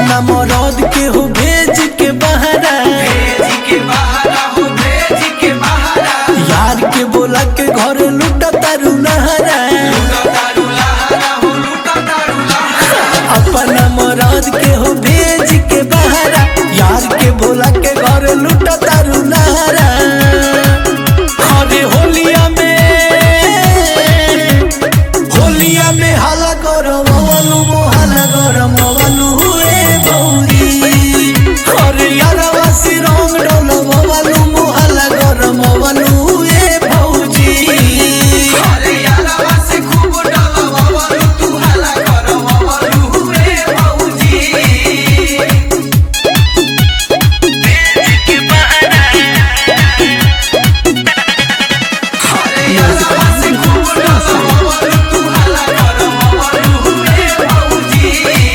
अपना मरद के हो भेज के बहरा भेज के बहारा हो भेज के बहारा यार के बोला के घर लुटा तारू नहरा लूटा दारू लहारा हो लूटा दारू लहारा अपना मरद के हो भेज के बहरा यार के बोला के घर लुटा तारू नहरा अरे होलिया में होलिया में हाला गरम अवलू मोहाला गरम अवलू ए भौरी अरे यारवा से रंग डोलम अवलू मोहाला गरम अवलू ए भौजी अरे यारवा से खूब डलवावलू तू हल्ला करवावलू रे भौजी अरे यारवा से खूब डलवावलू तू हल्ला करवावलू रे भौजी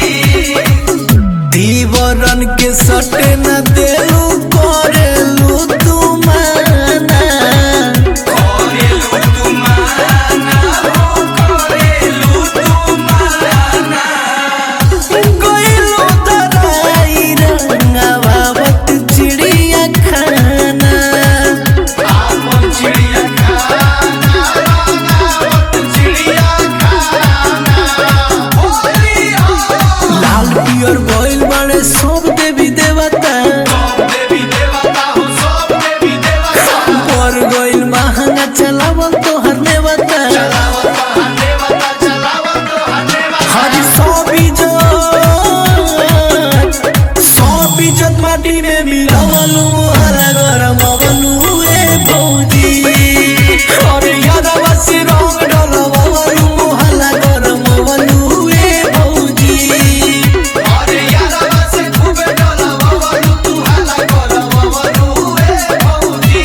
दीवरन के सटे न देलू करेलू तू माना करेलू तू माना हो करेलू तू माना गइलू दराई रंगावत चिड़िया खाना आपन चिड़िया खाना रानावत चिड़िया खाना होलिया लाल पियर गइल बाड़े सब देवी देवता सब देवी देवता हो सब देवी देवता पर गइल महंगा चलावल तोहर नेवता चलावत हा देवता चलावत हा देवता हरी सब इज्जत सब इज्जत माटी में मिलावलू हरा गरम अवलू ए भौजी अरे यादवा से रंग डलवावलू मोहला गरम अवलू ए भौजी अरे यारवा से खूबे डलवावलू तू हल्ला करवावलू रे भौजी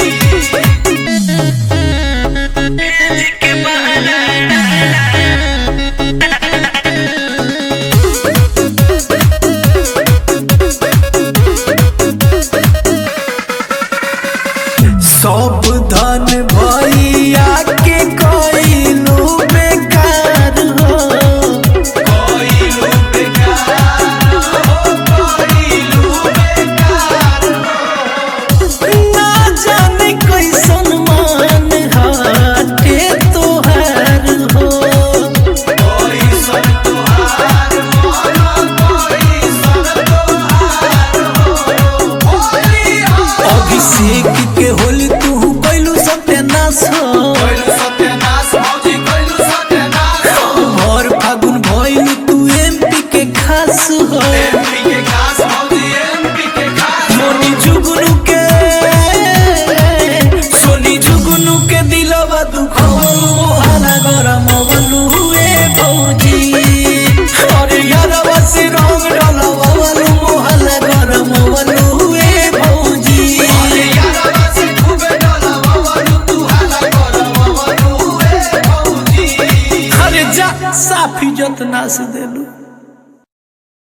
सब धन भैया के कइलू बेकार हो कोइलू बेकार हो कोइलू बेकार ना जाने कैसन मान हटे तोहार हो कोई सन तुहार मन कोई सन तुहार हो होलिया अभिषेक के होली तू कैलू सत्यानाश हो कोइलू सत्यानाश भौजी कोइलू सत्यानाश भर फागुन भइल तू एमपी के खास हो एमपी के खास भौजी एमपी के खास सोनी जुगनू के सोनी जुगनू के दिलवा दुखवलू मोहना गरम अवलू ए भौजी अरे यारवा से रंग डलवावलू मोहना गरम अवलू ए भौजी अरे यारवा से खूबे डलवावलू तू हल्ला करवावलू रे भौजी अरे जा साफी जतना से देलू